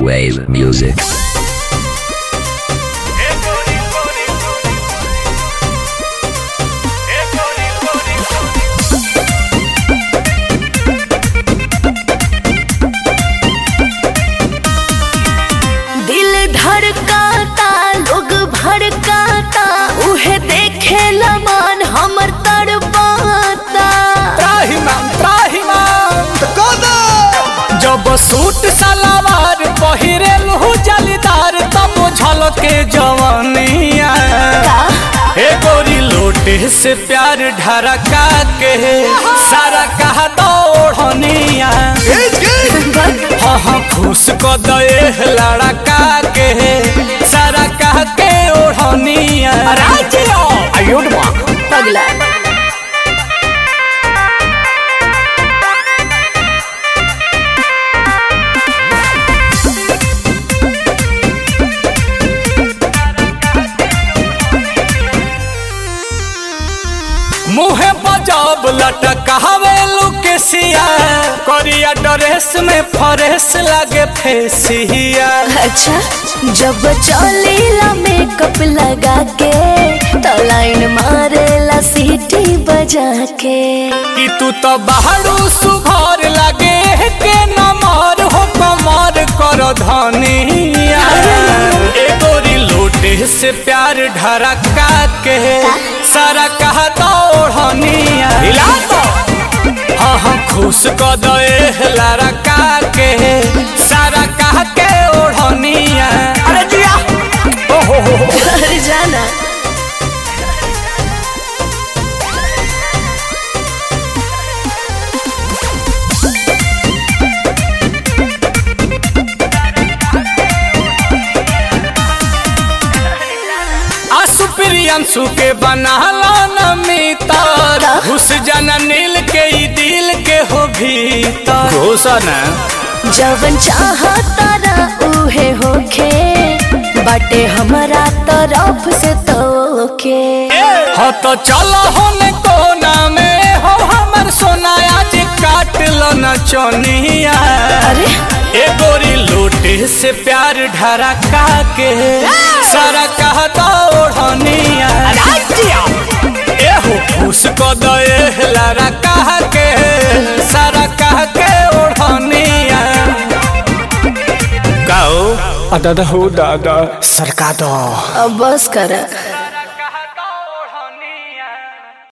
Wave music. दिल धड़काता लोग भड़काता उहे देखे मन हमर तड़पाता त्राहिमाम त्राहिमाम जब सूट सलवार पहिरेल हूँ जलीदार तब झलके जवानिया हे गोरी लोटे से प्यार ढरका के सारा कहा दौड़निया हाँ हाँ खुश को दे लड़का के सारा कह के ओढ़निया आयुड माँ पगला मुहे बजब लटकावे लुकेसिया करिया ड्रेस में फरेस लगे फेसिया अच्छा जब चलेला मेकअप लगा के तो लाइन मारेला सीटी बजा के कि तू तो बाहरू सुघर लगे के नमर हो कमर कर धनिया ए गोरी लोटे से प्यार ढरका के सारा कहा दौड़निया हिला तो हाँ हाँ खुश क दे लड़का के सारा कह के ओढ़निया अरे जिया ओ हो हो हो अरे जाना आसु प्रियंशु के बनाला नमितर घुस जाना नील के ई दिल के हो भीतर घुसन जवन चाहता ना उहे होखे बाटे हमारा तरफ से तोके हो तो चलो होने कोना में हो हमर सोना आज काट लो न चोनिया अरे ए गोरी लोटे से प्यार ढरका के सारा कहता ओढ़निया ए हो खुश को दे लारा कह के सारा कह के ओढ़निया गाओ दादा हो दादा सरका दो अब बस कर